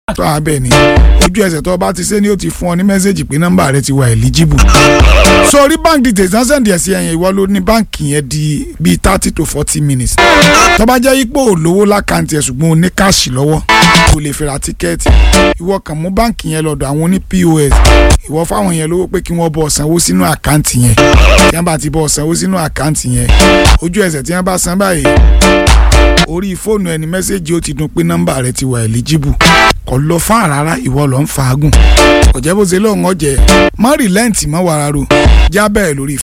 tó abẹ́ ni ojú ẹsẹ̀ tó bá ti ṣe ni ó ti fún ọ ní mẹ́sẹ̀gì pé nọ́mbà rẹ ti wà eligible. sórí bank details náà sẹ́ndì ẹ̀ sí ẹ̀yìn ìwọ ló ní báǹkì yẹn di bíi thirty to forty minutes. tó bá jẹ́ ipò olówó lákàntì ẹ̀ ṣùgbọ́n o ní káàṣì lọ́wọ́ kò lè fi ra tíkẹ́ẹ̀tì ìwọ kàn mú báǹkì yẹn lọ́dọ̀ àwọn oní POS ìwọ fáwọn yẹn lówó pé kí wọ́n bọ̀ sanwó sínú àkáǹtì yẹn tí wọ́n bá ti bọ̀ sanwó sínú àkáǹtì yẹn ojú ẹsẹ̀ tí wọ́n bá san báyìí orí fóònù ẹni mẹ́sẹ̀gì ó ti dún pé nọ́mbà rẹ ti wà eligible kò lọ fún àràrà ìwọ lọ ń fagùn ọ̀jẹ̀ bó ṣe lóun ọ̀jẹ̀ má rìlẹ́ǹtì mọ́ wàrà ro já bẹ́ẹ̀ lórí